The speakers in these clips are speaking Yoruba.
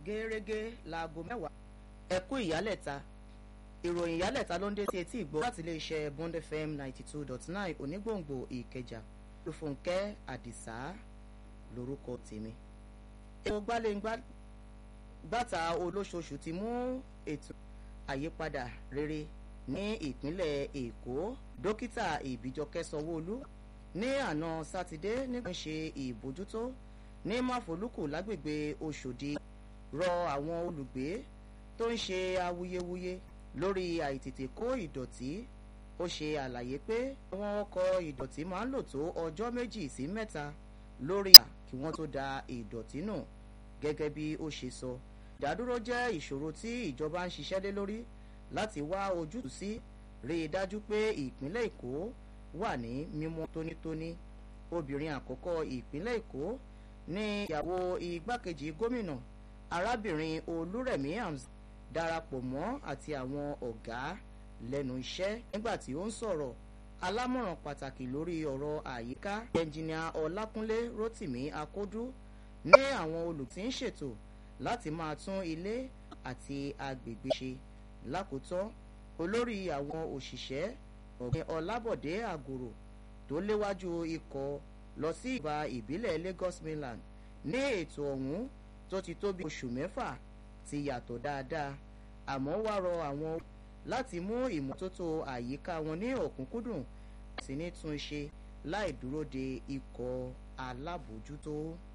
gẹ́gẹ́ láago mẹ́wàá ẹ̀kú ìyálẹ̀ta ìròyìn ìyálẹ̀ta ló ń dé sí etí ìgbọ́ láti iléeṣẹ́ bond fm ninety two dot nine onígbòǹgbò ìkẹjà olùfúnkẹ́ àdìsá lórúkọ tèmi. ètò gbálẹ́ngbàtà olóṣooṣù ti mú ètò àyípadà rere ní ìpínlẹ̀ èkó dókítà ìbíjọkẹ́ sanwó-olú ní àná sátidé nígbà ṣe ìbójútó ní máfolúkù lágbègbè oṣòdì rọ àwọn olùgbé tó ń ṣe awuyewuye lórí àìtètè kó ìdọ̀tí ó ṣe àlàyé pé àwọn ọkọ̀ ìdọ̀tí máa ń lò tó ọjọ́ méjì sí mẹ́ta lórí à kí wọ́n tó da ìdọ̀tí nù gẹ́gẹ́ bí ó ṣe sọ ìdádúró jẹ́ ìṣòro tí ìjọba ń ṣiṣẹ́ lé lórí láti wá ojútùú sí rí i dájú pé ìpínlẹ̀ èkó wà ní mímọ́ tónítóní obìnrin àkọ́kọ́ ìpínlẹ̀ èkó ní ìyàwó igbákejì gómìnà arábìnrin olúrẹ̀mí hamzat darapọ̀ mọ́ àti àwọn ọ̀gá lẹ́nu iṣẹ́ nígbà tí ó ń sọ̀rọ̀ alámọ̀ràn pàtàkì lórí ọ̀rọ̀ àyíká ẹnjìnìà ọlákúnlé rotimi akódú ní àwọn olùtí ń ṣètò láti máa tún ilé àti agbègbè ṣe lákòótán olórí àwọn òṣìṣẹ́ ọ̀gbìn ọlábọ̀dé àgòrò tó léwájú ikọ̀ lọ sí ìgbà ìbílẹ̀ lagos mainland ní ètò ọ̀hún tó ti tó bí oṣù mẹ́fà ti yàtọ̀ dáadáa àmọ́ wá rọ àwọn láti mú ìmọ́tótó àyíká wọn ní ọ̀kúnkúndùn sí ní tún ṣe láì dúró de ikọ̀ alábòójútó.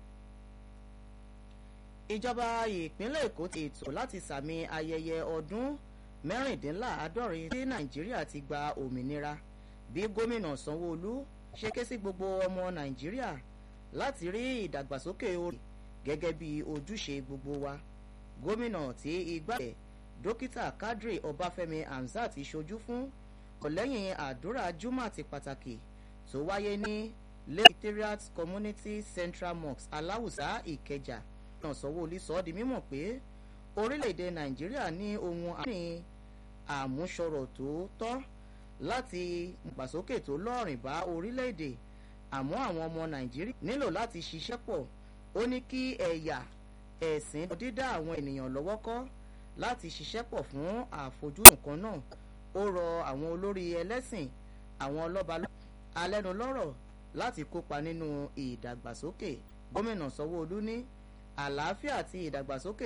ìjọba ìpínlẹ̀ èkó ti ètò láti sàmì ayẹyẹ ọdún mẹ́rìndínláàádọ́rin tí nàìjíríà ti gba òmìnira bí gómìnà sanwó-olú ṣe ké sí gbogbo ọmọ nàìjíríà láti rí ìdàgbàsókè orí gẹ́gẹ́ bí ojúṣe gbogbo wa gómìnà tí igbá ẹ̀ dókítà kadri ọbáfẹ́mi hamzat ṣojú fún ọ̀lẹ́yìn àdúrà juma ti pàtàkì tó wáyé ní secretariat community central mosque aláwùsá ìkẹjà náà sanwó-olú sọ ọ́ di mímọ̀ pé orílẹ̀-èdè nàìjíríà ní ohun àmì àmúṣọrọ̀ tó tọ́ láti gbàsókè tó lọ́rìn bá orílẹ̀-èdè àmọ́ àwọn ọmọ nàìjíríà nílò láti ṣiṣẹ́ pọ̀ ó ní kí ẹ̀yà ẹ̀sìn dídá àwọn ènìyàn lọ́wọ́ kọ́ láti ṣiṣẹ́ pọ̀ fún àfojúsùn kan náà ó rọ àwọn olórí ẹlẹ́sìn àwọn ọlọ́ba alẹ́nulọ́rọ̀ láti kópa nínú ìdàgbàsókè gómìnà sanwó-olú ní àlàáfíà àti ìdàgbàsókè